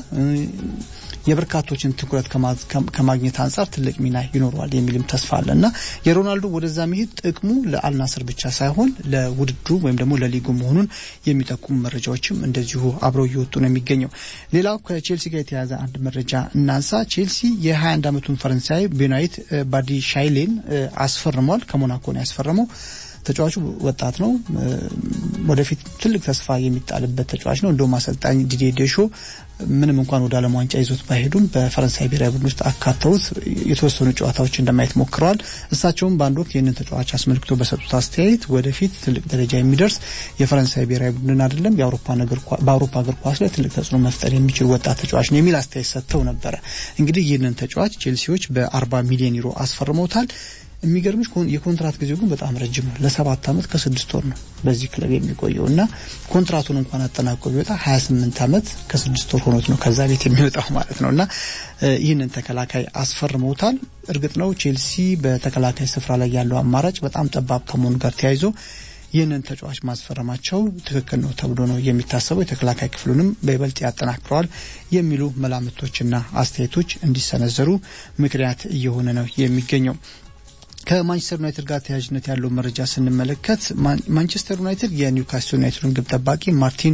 የበርካቶችን ትኩረት ከማግኘት አንጻር ትልቅ ሚና ይኖረዋል የሚልም ተስፋ አለ እና የሮናልዶ ወደዛ መሄድ ጥቅሙ ለአልናስር ብቻ ሳይሆን ለውድድሩ ወይም ደግሞ ለሊጉ መሆኑን የሚጠቁሙ መረጃዎችም እንደዚሁ አብረው እየወጡ ነው የሚገኘው። ሌላው ከቼልሲ ጋር የተያያዘ አንድ መረጃ እናንሳ። ቼልሲ የ21 ዓመቱን ፈረንሳይ ቤናይት ባዲ ሻይሌን አስፈርሟል። ከሞናኮ ነው ያስፈረመው። ተጫዋቹ ወጣት ነው። ወደፊት ትልቅ ተስፋ የሚጣልበት ተጫዋች ነው። እንደውም አሰልጣኝ ዲዴ ዴሾ ምንም እንኳን ወደ ዓለም ዋንጫ ይዞት ባይሄዱም በፈረንሳይ ብሔራዊ ቡድን ውስጥ አካተውት የተወሰኑ ጨዋታዎች እንደማየት ሞክረዋል። እሳቸውም በአንድ ወቅት ይህንን ተጫዋች አስመልክቶ በሰጡት አስተያየት ወደፊት ትልቅ ደረጃ የሚደርስ የፈረንሳይ ብሔራዊ ቡድን አይደለም በአውሮፓ እግር ኳስ ላይ ትልቅ ተጽዕኖ መፍጠር የሚችል ወጣት ተጫዋች ነው የሚል አስተያየት ሰጥተው ነበረ። እንግዲህ ይህንን ተጫዋች ቼልሲዎች በአርባ ሚሊዮን ዩሮ አስፈርመውታል። የሚገርምሽ የኮንትራት ጊዜው ግን በጣም ረጅም ነው። ለሰባት ዓመት ከስድስት ወር ነው በዚህ ክለብ የሚቆየው እና ኮንትራቱን እንኳን አጠናቆ ቢወጣ ሀያ ስምንት ዓመት ከስድስት ወር ሆኖት ነው ከዛ ቤት የሚወጣው ማለት ነው እና ይህንን ተከላካይ አስፈርመውታል። እርግጥ ነው ቼልሲ በተከላካይ ስፍራ ላይ ያለው አማራጭ በጣም ጠባብ ከመሆኑ ጋር ተያይዞ ይህንን ተጫዋች ማስፈረማቸው ትክክል ነው ተብሎ ነው የሚታሰበው። የተከላካይ ክፍሉንም በይበልጥ ያጠናክረዋል የሚሉ መላምቶችና አስተያየቶች እንዲሰነዘሩ ምክንያት እየሆነ ነው የሚገኘው። ከማንቸስተር ዩናይትድ ጋር ተያያዥነት ያለው መረጃ ስንመለከት ማንቸስተር ዩናይትድ የኒውካስል ዩናይትዱን ግብ ጠባቂ ማርቲን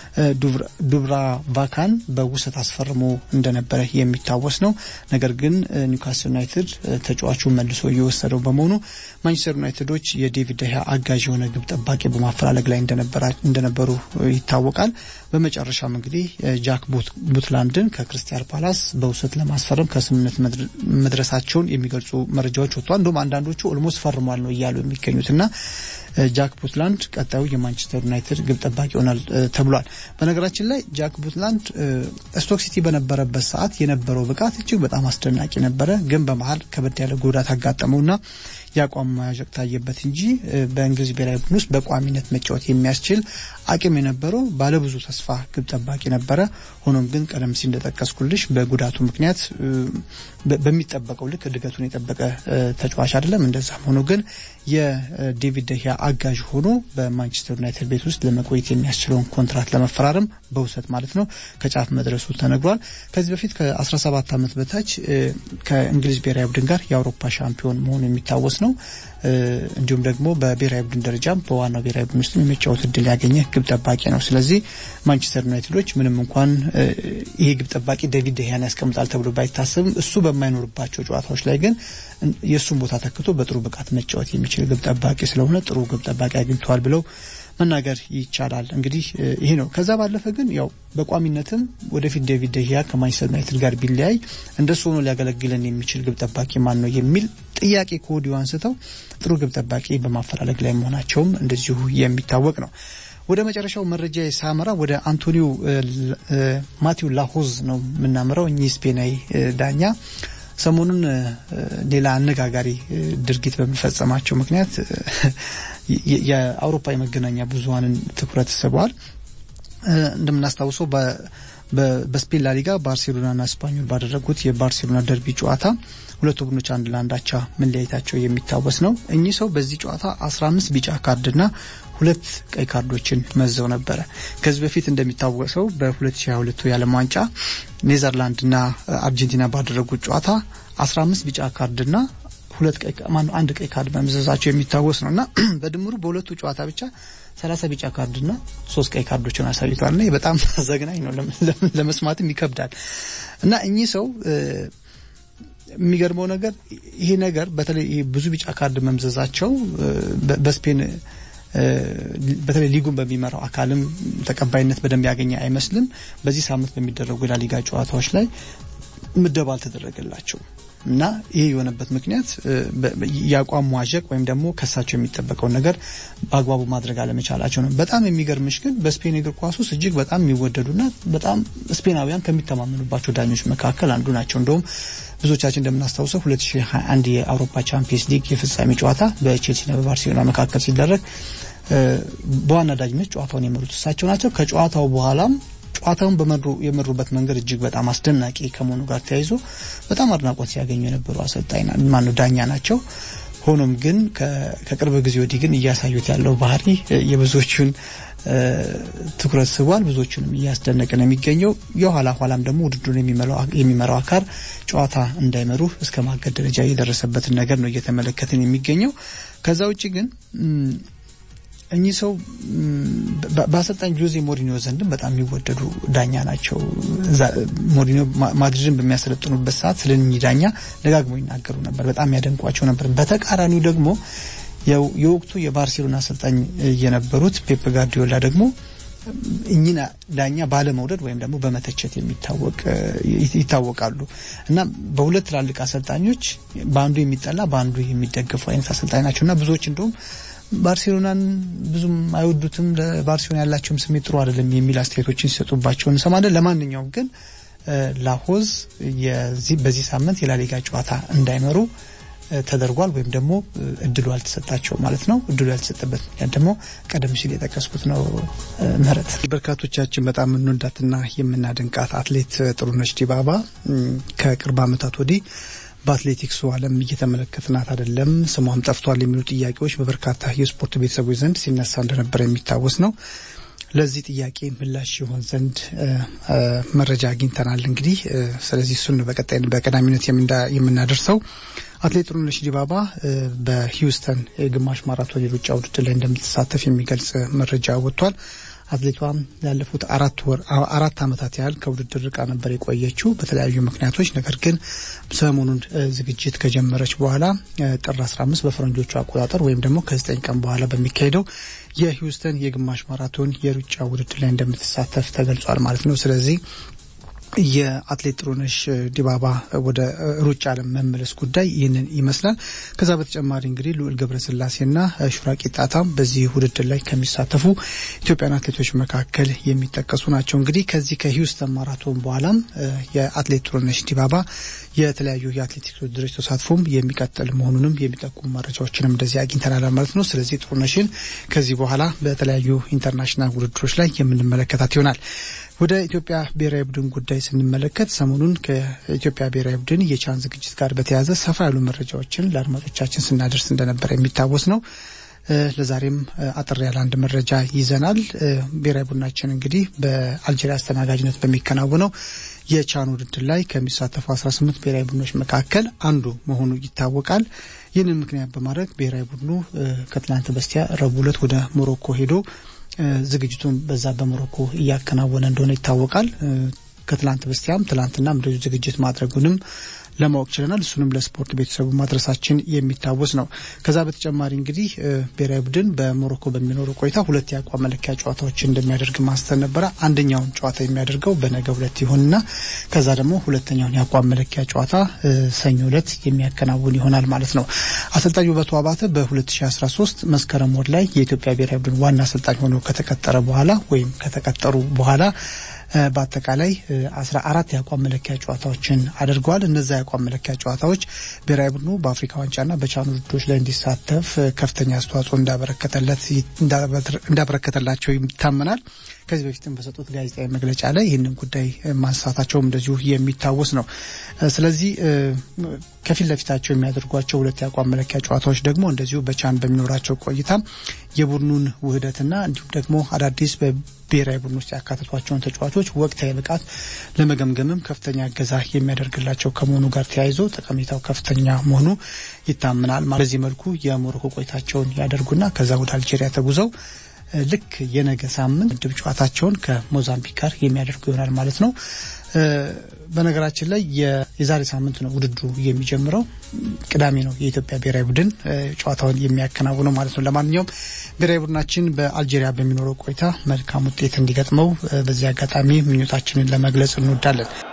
ዱብራቫካን በውሰት አስፈርሞ እንደነበረ የሚታወስ ነው። ነገር ግን ኒውካስል ዩናይትድ ተጫዋቹ መልሶ እየወሰደው በመሆኑ ማንቸስተር ዩናይትዶች የዴቪድ ደህያ አጋዥ የሆነ ግብ ጠባቂ በማፈላለግ ላይ እንደነበሩ ይታወቃል። በመጨረሻም እንግዲህ ጃክ ቡትላንድን ከክርስቲያን ፓላስ በውሰት ለማስፈረም ከስምምነት መድረሳቸውን የሚገልጹ መረጃዎች ወጥተዋል። እንዲሁም አንዳንዶቹ ኦልሞስት ፈርሟል ነው እያሉ የሚገኙትና ጃክ ቡትላንድ ቀጣዩ የማንቸስተር ዩናይትድ ግብ ጠባቂ ይሆናል ተብሏል። በነገራችን ላይ ጃክ ቡትላንድ ስቶክ ሲቲ በነበረበት ሰዓት የነበረው ብቃት እጅግ በጣም አስደናቂ ነበረ። ግን በመሀል ከበድ ያለ ጉዳት አጋጠመውና የአቋም መያዠቅ ታየበት እንጂ በእንግሊዝ ብሔራዊ ቡድን ውስጥ በቋሚነት መጫወት የሚያስችል አቅም የነበረው ባለብዙ ተስፋ ግብ ጠባቂ ነበረ። ሆኖም ግን ቀደም ሲል እንደጠቀስኩልሽ በጉዳቱ ምክንያት በሚጠበቀው ልክ እድገቱን የጠበቀ ተጫዋች አይደለም። እንደዛም ሆኖ ግን የዴቪድ ደህያ አጋዥ ሆኖ በማንቸስተር ዩናይትድ ቤት ውስጥ ለመቆየት የሚያስችለውን ኮንትራት ለመፈራረም በውሰት ማለት ነው ከጫፍ መድረሱ ተነግሯል። ከዚህ በፊት ከ17 ዓመት በታች ከእንግሊዝ ብሔራዊ ቡድን ጋር የአውሮፓ ሻምፒዮን መሆኑ የሚታወስ ነው። እንዲሁም ደግሞ በብሔራዊ ቡድን ደረጃም በዋናው ብሔራዊ ቡድን ውስጥ የመጫወት እድል ያገኘ ግብ ጠባቂ ነው። ስለዚህ ማንቸስተር ዩናይትዶች ምንም እንኳን ይሄ ግብ ጠባቂ ዴቪድ ደህያን ያስቀምጣል ተብሎ ባይታሰብም እሱ በማይኖርባቸው ጨዋታዎች ላይ ግን የእሱን ቦታ ተክቶ በጥሩ ብቃት መጫወት የሚችል ግብ ጠባቂ ስለሆነ ጥሩ ግብ ጠባቂ አግኝተዋል ብለው መናገር ይቻላል። እንግዲህ ይሄ ነው። ከዛ ባለፈ ግን ያው በቋሚነትም ወደፊት ዴቪድ ደህያ ከማንቸስተር ዩናይትድ ጋር ቢለያይ እንደሱ ሆኖ ሊያገለግለን የሚችል ግብ ጠባቂ ማን ነው የሚል ጥያቄ ከወዲሁ አንስተው ጥሩ ግብ ጠባቂ በማፈላለግ ላይ መሆናቸውም እንደዚሁ የሚታወቅ ነው። ወደ መጨረሻው መረጃ ሳመራ ወደ አንቶኒዮ ማቲው ላሆዝ ነው የምናምረው። እኚህ ስፔናዊ ዳኛ ሰሞኑን ሌላ አነጋጋሪ ድርጊት በመፈጸማቸው ምክንያት የአውሮፓ የመገናኛ ብዙኃንን ትኩረት ስበዋል። እንደምናስታውሰው በስፔን ላሊጋ ባርሴሎናና ስፓኞል ባደረጉት የባርሴሎና ደርቢ ጨዋታ ሁለቱ ቡድኖች አንድ ለአንድ አቻ መለያየታቸው የሚታወስ ነው። እኚህ ሰው በዚህ ጨዋታ 15 ቢጫ ካርድና ሁለት ቀይ ካርዶችን መዘው ነበረ። ከዚህ በፊት እንደሚታወሰው በ2022 የዓለም ዋንጫ ኔዘርላንድና አርጀንቲና ባደረጉት ጨዋታ 15 ቢጫ ካርድና ሁለት ቀይ ማነው አንድ ቀይ ካርድ መምዘዛቸው የሚታወስ ነው እና በድምሩ በሁለቱ ጨዋታ ብቻ 30 ቢጫ ካርድና ሶስት ቀይ ካርዶችን አሳይቷል። እና በጣም ዘግናኝ ነው፣ ለመስማትም ይከብዳል። እና እኚህ ሰው የሚገርመው ነገር ይሄ ነገር በተለይ ብዙ ቢጫ ካርድ መምዘዛቸው በስፔን በተለይ ሊጉን በሚመራው አካልም ተቀባይነት በደንብ ያገኘ አይመስልም። በዚህ ሳምንት በሚደረጉ የላሊጋ ጨዋታዎች ላይ ምደባ አልተደረገላቸው እና ይህ የሆነበት ምክንያት የአቋም መዋዠቅ ወይም ደግሞ ከሳቸው የሚጠበቀውን ነገር በአግባቡ ማድረግ አለመቻላቸው ነው። በጣም የሚገርምሽ ግን በስፔን እግር ኳስ ውስጥ እጅግ በጣም የሚወደዱና በጣም ስፔናውያን ከሚተማመኑባቸው ዳኞች መካከል አንዱ ናቸው። እንደውም ብዙዎቻችን እንደምናስታውሰው 2021 የአውሮፓ ቻምፒየንስ ሊግ የፍጻሜ ጨዋታ በቼልሲና በባርሴሎና መካከል ሲደረግ በዋና ዳኝነት ጨዋታውን የመሩት እሳቸው ናቸው። ከጨዋታው በኋላም ጨዋታውን የመሩበት መንገድ እጅግ በጣም አስደናቂ ከመሆኑ ጋር ተያይዞ በጣም አድናቆት ሲያገኙ የነበሩ አሰልጣኝ ማነው ዳኛ ናቸው። ሆኖም ግን ከቅርብ ጊዜ ወዲህ ግን እያሳዩት ያለው ባህሪ የብዙዎቹን ትኩረት ስቧል። ብዙዎቹንም እያስደነቀ ነው የሚገኘው። የኋላ ኋላም ደግሞ ውድድሩን የሚመራው አካል ጨዋታ እንዳይመሩ እስከ ማገድ ደረጃ የደረሰበትን ነገር ነው እየተመለከትን የሚገኘው። ከዛ ውጭ ግን እኚህ ሰው በአሰልጣኝ ጆዜ ሞሪኒዮ ዘንድም በጣም የሚወደዱ ዳኛ ናቸው። ሞሪኒዮ ማድሪድን በሚያሰለጥኑበት ሰዓት ስለ እኚህ ዳኛ ደጋግሞ ይናገሩ ነበር፣ በጣም ያደንቋቸው ነበር። በተቃራኒው ደግሞ የወቅቱ የባርሴሎና አሰልጣኝ የነበሩት ፔፕ ጋርዲዮላ ደግሞ እኚህን ዳኛ ባለመውደድ ወይም ደግሞ በመተቸት የሚታወቅ ይታወቃሉ እና በሁለት ትላልቅ አሰልጣኞች በአንዱ የሚጠላ በአንዱ የሚደገፉ አይነት አሰልጣኝ ናቸው እና ብዙዎች እንደውም ባርሴሎናን ብዙም አይወዱትም፣ ለባርሴሎና ያላቸውም ስሜት ጥሩ አይደለም የሚል አስተያየቶችን ሲሰጡባቸው እንሰማለን። ለማንኛውም ግን ላሆዝ በዚህ ሳምንት የላሊጋ ጨዋታ እንዳይመሩ ተደርጓል ወይም ደግሞ እድሉ አልተሰጣቸው ማለት ነው። እድሉ ያልተሰጠበት ምክንያት ደግሞ ቀደም ሲል የጠቀስኩት ነው። ምህረት በርካቶቻችን በጣም የምንወዳትና የምናደንቃት አትሌት ጥሩነሽ ዲባባ ከቅርብ ዓመታት ወዲህ በአትሌቲክሱ ዓለም እየተመለከትናት አይደለም፣ ስሟም ጠፍቷል የሚሉ ጥያቄዎች በበርካታ የስፖርት ቤተሰቦች ዘንድ ሲነሳ እንደነበረ የሚታወስ ነው። ለዚህ ጥያቄ ምላሽ ይሆን ዘንድ መረጃ አግኝተናል። እንግዲህ ስለዚህ እሱን በቀጣይ በቀዳሚነት የምናደርሰው አትሌት ጥሩነሽ ዲባባ በሂውስተን የግማሽ ማራቶን የሩጫ ውድድር ላይ እንደምትሳተፍ የሚገልጽ መረጃ ወጥቷል። አትሌቷም ላለፉት አራት ወር አራት ዓመታት ያህል ከውድድር ርቃ ነበር የቆየችው በተለያዩ ምክንያቶች። ነገር ግን ሰሞኑን ዝግጅት ከጀመረች በኋላ ጥር 15 በፈረንጆቹ አቆጣጠር ወይም ደግሞ ከዘጠኝ ቀን በኋላ በሚካሄደው የሂውስተን የግማሽ ማራቶን የሩጫ ውድድር ላይ እንደምትሳተፍ ተገልጿል ማለት ነው። ስለዚህ የአትሌት ጥሩነሽ ዲባባ ወደ ሩጫ ዓለም መመለስ ጉዳይ ይህንን ይመስላል። ከዛ በተጨማሪ እንግዲህ ልዑል ገብረስላሴና ሹራ ቂጣታም በዚህ ውድድር ላይ ከሚሳተፉ ኢትዮጵያን አትሌቶች መካከል የሚጠቀሱ ናቸው። እንግዲህ ከዚህ ከሂውስተን ማራቶን በኋላም የአትሌት ጥሩነሽ ዲባባ የተለያዩ የአትሌቲክስ ውድድሮች ተሳትፎም የሚቀጥል መሆኑንም የሚጠቁሙ መረጃዎችንም እንደዚህ አግኝተናል ማለት ነው። ስለዚህ ጥሩነሽን ከዚህ በኋላ በተለያዩ ኢንተርናሽናል ውድድሮች ላይ የምንመለከታት ይሆናል። ወደ ኢትዮጵያ ብሔራዊ ቡድን ጉዳይ ስንመለከት ሰሞኑን ከኢትዮጵያ ብሔራዊ ቡድን የቻን ዝግጅት ጋር በተያያዘ ሰፋ ያሉ መረጃዎችን ለአድማጮቻችን ስናደርስ እንደነበረ የሚታወስ ነው። ለዛሬም አጠር ያለ አንድ መረጃ ይዘናል። ብሔራዊ ቡድናችን እንግዲህ በአልጄሪያ አስተናጋጅነት በሚከናወነው የቻን ውድድር ላይ ከሚሳተፉ 18 ብሔራዊ ቡድኖች መካከል አንዱ መሆኑ ይታወቃል። ይህንን ምክንያት በማድረግ ብሔራዊ ቡድኑ ከትላንት በስቲያ ረቡዕ ዕለት ወደ ሞሮኮ ሄዶ ዝግጅቱን በዛ በሞሮኮ እያከናወነ እንደሆነ ይታወቃል። ከትላንት በስቲያም ትላንትናም እንደዚሁ ዝግጅት ማድረጉንም ለማወቅ ችለናል። እሱንም ለስፖርት ቤተሰቡ ማድረሳችን የሚታወስ ነው። ከዛ በተጨማሪ እንግዲህ ብሔራዊ ቡድን በሞሮኮ በሚኖረው ቆይታ ሁለት የአቋም መለኪያ ጨዋታዎችን እንደሚያደርግ ማስተር ነበረ። አንደኛውን ጨዋታ የሚያደርገው በነገ ሁለት ይሆንና ከዛ ደግሞ ሁለተኛውን የአቋም መለኪያ ጨዋታ ሰኞ ዕለት የሚያከናውን ይሆናል ማለት ነው። አሰልጣኝ ውበቱ አባተ በ2013 መስከረም ወር ላይ የኢትዮጵያ ብሔራዊ ቡድን ዋና አሰልጣኝ ሆኖ ከተቀጠረ በኋላ ወይም ከተቀጠሩ በኋላ በአጠቃላይ አስራ አራት የአቋም መለኪያ ጨዋታዎችን አድርገዋል። እነዛ የአቋም መለኪያ ጨዋታዎች ብሔራዊ ቡድኑ በአፍሪካ ዋንጫና በቻን ውድድሮች ላይ እንዲሳተፍ ከፍተኛ አስተዋጽኦ እንዳበረከተለት እንዳበረከተላቸው ይታመናል። ከዚህ በፊትም በሰጡት ጋዜጣዊ መግለጫ ላይ ይህንን ጉዳይ ማንሳታቸውም እንደዚሁ የሚታወስ ነው። ስለዚህ ከፊት ለፊታቸው የሚያደርጓቸው ሁለት የአቋም መለኪያ ጨዋታዎች ደግሞ እንደዚሁ በቻን በሚኖራቸው ቆይታ የቡድኑን ውህደትና እንዲሁም ደግሞ አዳዲስ በብሔራዊ ቡድን ውስጥ ያካተቷቸውን ተጫዋቾች ወቅታዊ ብቃት ለመገምገምም ከፍተኛ እገዛ የሚያደርግላቸው ከመሆኑ ጋር ተያይዞ ጠቀሜታው ከፍተኛ መሆኑ ይታመናል። በዚህ መልኩ የሞሮኮ ቆይታቸውን ያደርጉና ከዛ ወደ አልጄሪያ ተጉዘው ልክ የነገ ሳምንት ምድብ ጨዋታቸውን ከሞዛምቢክ ጋር የሚያደርጉ ይሆናል ማለት ነው። በነገራችን ላይ የዛሬ ሳምንት ነው ውድድሩ የሚጀምረው። ቅዳሜ ነው የኢትዮጵያ ብሔራዊ ቡድን ጨዋታውን የሚያከናውነው ማለት ነው። ለማንኛውም ብሔራዊ ቡድናችን በአልጄሪያ በሚኖረው ቆይታ መልካም ውጤት እንዲገጥመው በዚህ አጋጣሚ ምኞታችንን ለመግለጽ እንወዳለን።